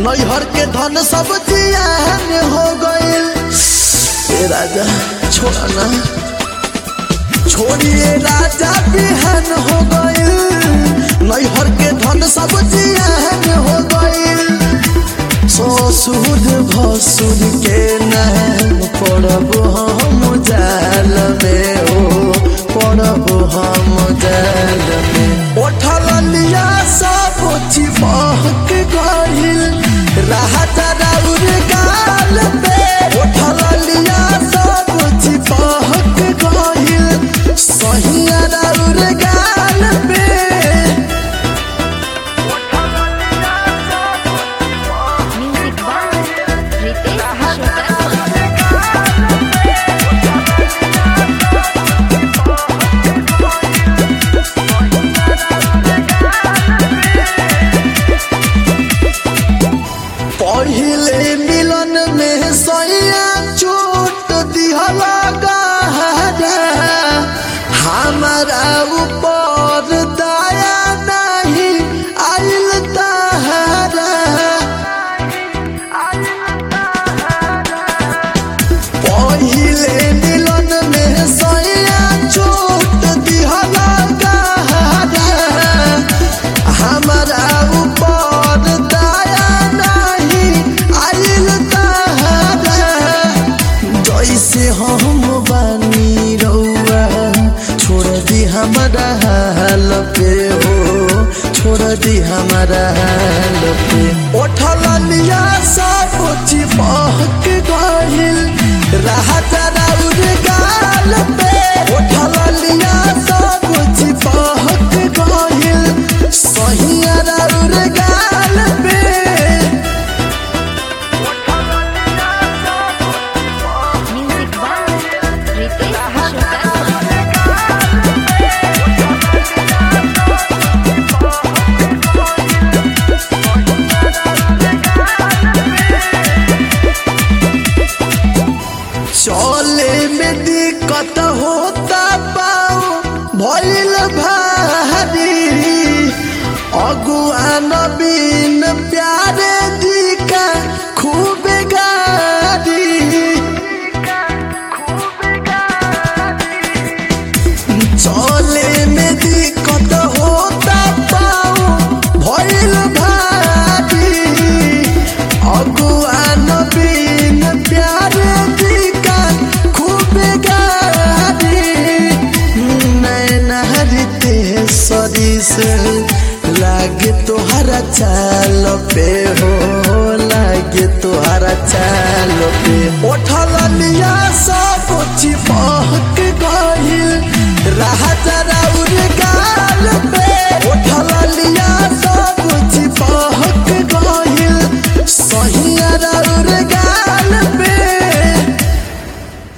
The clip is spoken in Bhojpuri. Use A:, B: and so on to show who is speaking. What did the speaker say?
A: नैहर के धन सब जियान हो गइल ए राजा छोड़ा ना छोड़िए राजा बिहान हो गइल नैहर के धन सब जियान हो गइल ससुर भसुर के नाम पड़ब हम जाल में ओ पड़ब हम जाल में उठल लिया सब चिपक गइल राजा राउर गाल पे उठल लिया सब चिपक गइल सहिया राउर गाल पे
B: म्यूजिक बाय रितेश विश्वकर्मा
A: पहिले मिलन में सैया चोट दिहला गहरा हमारा ऊपर दया नहीं आइल तहरा पहिले मिलन में सैया चोट दिहला गहरा हमारा ऊपर दया नहीं आइल तहरा जैसे हम बानी रउआ छोड़ दी हमारा हाल पे हो छोड़ दी हमारा हाल पे उठल लिया सब चिपक गइल राजा राउर गाल पे उठल लिया सब चिपक गइल सहिया राउर गाल पे
B: म्यूजिक बाय रितेश विश्वकर्मा
A: चले में दिक्कत होता पाओ भइल भारी अगुआन बिन प्यारे जी का खूब गारी चले में दिक्कत होता पाओ भइल भारी अगुआन बिन प्यारे जी का खूब गारी नैना हरिते सरी से लागे तोहरा चाल पे हो लागे तोहरा चाल पे उठल लिया सब चिपक गइल राजा